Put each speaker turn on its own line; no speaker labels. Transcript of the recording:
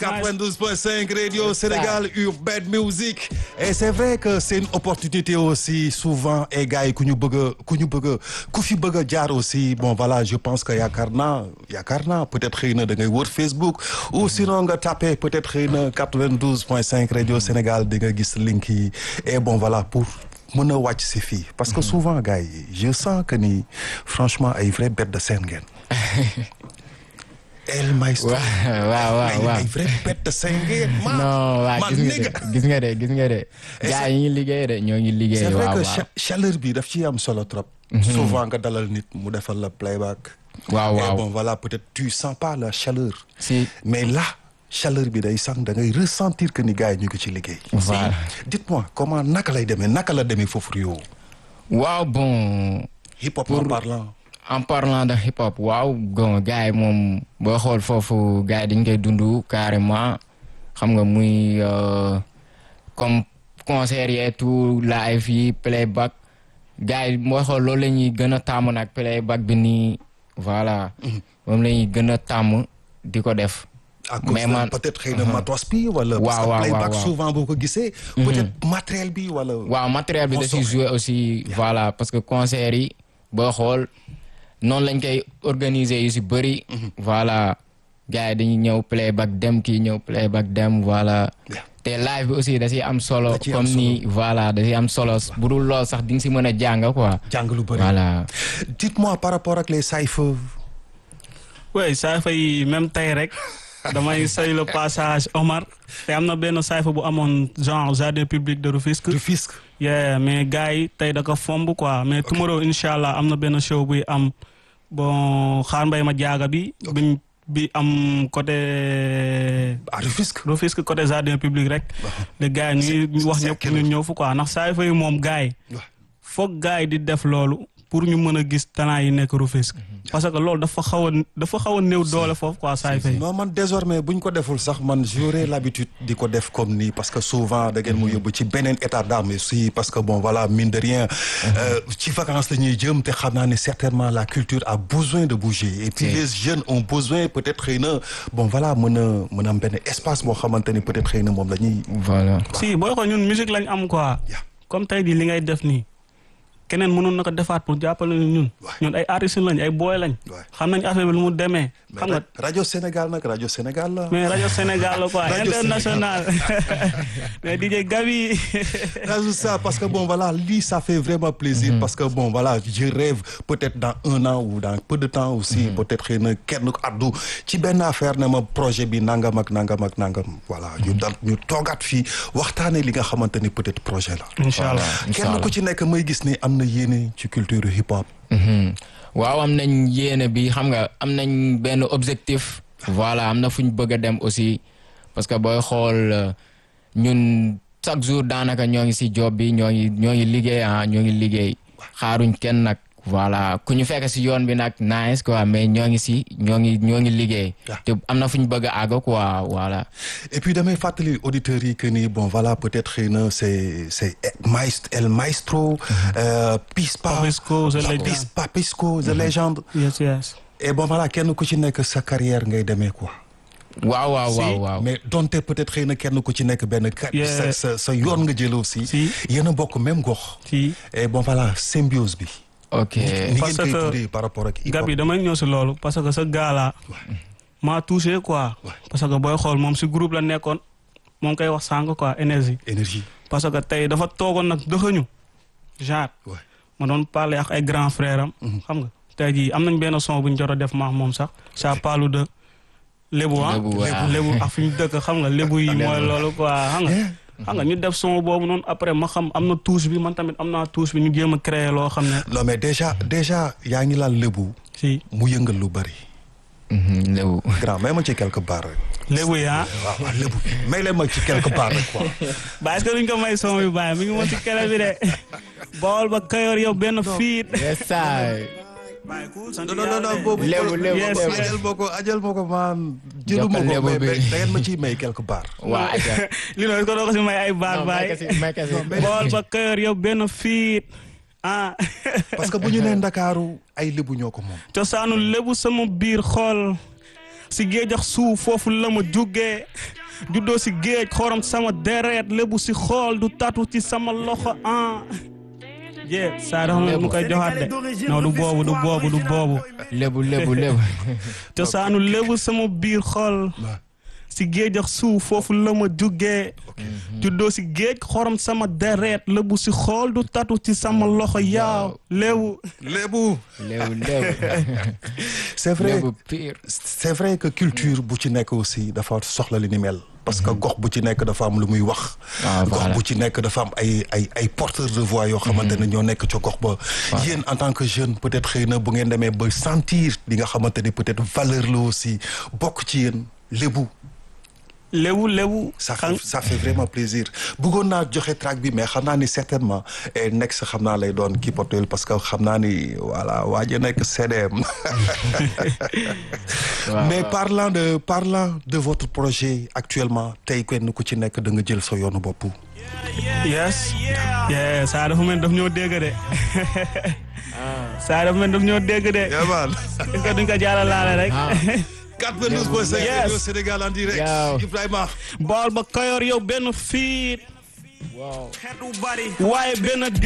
92.5 Radio Sénégal Urban Music et c'est vrai que c'est une opportunité aussi souvent et gars yi ku ñu bëgg a ku ñu bëgg a ku fi bëgg a jaar aussi bon voilà je pense que yaakaar naa yaakaar naa peut-être xëy na da ngay wër Facebook ou sinon nga tapé peut-être xëy na 92.5 Radio Sénégal di nga gis link yi et bon voilà pour mën a wàcc si fii parce que souvent gars yi je sens que ni franchement ay vrai bête de scène ngeen El Maestro
waaw waaw waaw
ay vrai bête de scène ngeen man
non waaw
man
gis nga
nigga.
de gis nga de gis nga de gars yi ñu ngi liggéey de ñoo ngi liggéey
c'est vrai
waaw
que
waaw
cha- chaleur bi daf ci am solo trop souvent nga dalal nit mu defal la playback
waaw
et
waaw
bon voilà peut-être tu sens pas la chaleur
si
mais là chaleur bi day sànq da ngay ressentir que ni gars yi ñu ngi ci liggéey
Voilà.
dites-moi comment naka lay demee naka la demee foofu Rio
waaw bon
hip hop en parlant
en parlant de hip hop waaw bon gars yi moom boo xool foofu gars yi dañ koy dund carrément xam nga muy euh, comme concert yi et tout live yi playback gars yi boo xool loolu la ñuy gën a tàmm nag playback bi nii voilà moom la ñuy gën a tàmm di ko def
à cause
mais
de
man-
peut-être xëy na matos bi wala parce
Waaw,
que
waaw,
playback
waaw, waaw.
souvent boo ko gisee peut-être matériel bi wala
waaw matériel bi da ciy
Consommé.
jouer aussi voilà parce que concert yi boo xool noonu lañ koy organiser yu si bëri voilà gars yi dañuy ñëw playback dem kii ñëw playback dem voilà
Yeah.
te live bi aussi da ciy am solo
Da ciy am
comme
solo.
ni voilà da ciy am solo bu dul lool sax di nga si mën a jàng quoi
jàng lu bëri
voilà
dites-moi par rapport ak les cypher
oui sayfa yi même tey rek damay say le passage Omar te am na benn sayfa bu amoon genre jardin public de Rufisque.
Rufisque
yeah mais gars yi tey da ko fomb quoi mais tomorrow incha allah am na benn show buy am bon xaar mbay ma jaaga bi. biñ bi am côté
à Rufisque
Rufisque côté jardin public rek. les gars yi ñu ngi wax
c'est
ñëpp
quel
ñu
heure?
ñëw fu quoi ndax sayfa yi moom gars yi.
Ouais.
foog gars yi di def loolu pour ñu mën a gis talent yi nekk Rufisque. parce que loolu dafa xaw a dafa xaw a néew doole foofu quoi sayfa yi.
non man désormais bu ñu ko deful sax man j'aurais l'habitude di ko def comme nii parce que souvent da ngeen mu yóbbu ci beneen état d'âme aussi parce que bon voilà mine de rien euh, ci vacances la ñuy jëm te xam naa ne certainement la culture a besoin de bouger et puis
Si.
les jeunes ont besoin peut-être xëy na bon voilà mën a mën a am benn espace boo xamante ni peut-être xëy na moom la ñuy
voilà
si booy xool ñun musique lañ am quoi.
Yeah.
comme tey jii li ngay def nii keneen mënoon na ko defaat pour jàppale ñu ñun.
Ouais.
ñun ay artistes lañ ay boy lañ.
Ouais.
xam nañ affaire bi lu mu demee. xam nga
mais rajo Sénégal nag rajo Sénégal la
mais rajo Sénégal la quoi
Radio
international mais DJ Gabi.
rajoute ça parce que bon voilà lii ça fait vraiment plaisir parce que bon voilà je rêve peut-être dans un an ou dans peu de temps aussi peut-être xëy na kenn addu ci benn affaire ne ma projet bi nangam ak nangam ak nangam voilà ñu dal ñu toogaat fii waxtaanee li nga xamante ni peut-être projet la
incha allah
kenn ku ci nekk may gis ni am na yéene ci culture hip hop
Mhm. waaw am nañ yéene bi xam nga am nañ benn objectif voilà am na fu ñu bëgg a dem aussi parce que booy xool euh, ñun chaque jour daanaka ñoo ngi si job bi ñoo ngi ñoo ngi liggéey ah ñoo ngi liggéey xaaruñ kenn nag voilà ku ñu fekk si yoon bi nag nice quoi mais ñoo ngi si ñoo ngi ñoo ngi liggéey
Ah.
te am na fu ñu bëgg a àgg quoi voilà
et puis damay fàttali auditeurs yi que ni bon voilà peut-être xëy na c'est c'est maestro El Maestro euh, Pispa
Papisco, The Legend.
Pis- Papisco The Legend
yes yes.
et bon voilà kenn ku ci nekk sa carrière ngay demee quoi
waaw waaw
Si,
waaw waaw
mais donte peut-être xëy na kenn ku ci nekk benn kat
Yeah.
sa sa sa yoon nga jël aussi
Si.
yéen a bokk même gox
si
et bon voilà symbiose bi
ok
ni
Parce
ngeen koy
que
tuddee par rapport ak hip hop
Gabi damay ñëw si loolu parce que sa gars là maa touché quoi.
Ouais.
parce que booy xool moom si groupe la nekkoon moom koy wax sànq quoi énergie.
énergie
parce que tey dafa toogoon nag dëxëñu genre
ouais.
ma doon parler ak ay grand frère am xam nga tey jii am nañ benn son bu ñu jot a def maax moom sax ça parle de lébu ah
Lébu, waaw.
lébu ak fi ñu dëkk xam nga lébu yi mooy
Lébu.
loolu quoi xam nga xam nga ñu def son boobu noonu après ma xam am na touche bi man tamit am naa touche bi ñu jéem a créer loo xam ne
non mais déjà déjà yaa ngi laal lébu
si
mu yëngal lu bari
Mhm, léwu
grand may ma ci quelque part rek
lébu yi ah
waaw waaw lébu may leen ma ci quelque part rek quoi
ba est-ce que duñ ko may son bi bàyyi mi ngi moom ci kele bi de bool ba kayoor yow benn fiit
yes sir
non non non boobu
Lébu, lébu,
Yes,
lébu.
yes.
ajal ma ko ajal ma ko maan jëluma
Jokkal
ko
lébu
mais
bi.
mais da ngeen ma ciy may quelque part
waa aja
li noonu est-ce que doo ko si may ay baat
non may
baay
kasi may kasi
bool ba kayoor yow benn fiit ah
parce que bu ñu nee Ndakaaru ay lébu ñoo ko moom
cosaanu lébu sama biir xool si géej ak suuf foofu la ma jugee juddoo si géej xorom sama deret lébu si xool du tatu ci sama loxo ah jee saa dafa mel mu koy joxaat de non du boobu du boobu du boobu
lébu lébu lébu
cosaanu lébu sama biir xol si géej ak suuf foofu la ma jugee juddoo si géej xorom sama deret lébu si xool du tatu ci sama loxo yaaw lébu
lébu
lébu lébu
c'est vrai
lébu pire
c'est vrai que culture bu ci nekk aussi dafa soxla li ni mel parce que gox bu ci nekk dafa am lu muy wax
Ah,
gox
voilà.
bu ci nekk dafa am ay ay ay porteurs de voix yoo xamante ne ñoo nekk ca gox ba yéen en tant que jeune peut-être xëy na bu ngeen demee ba sentir li nga xamante ni peut-être valeur la aussi bokk ci yéen lébu
lébu lébu
ça
xam-
fait ça fait vraiment plaisir bëggoon naa joxe track bi mais xam naa ni certainement et next xam naa lay doon kii portuel parce que xam naa ni voilà waa ji nekk CDM
waaw
mais parlant de parlant de votre projet actuellement tey kenn ku ci nekk da nga jël sa yoonu bopp.
yes yeah saa dafa mel daf ñoo dégg de saa dafa mel daf ñoo dégg de
yaman
est-ce que duñ ko jàllalaale rek
ah
92.5
Yes.
Radio Sénégal en direct
Yow.
Ibrahima
bool ba kayoor yow benn fiit
waaw
waaye benn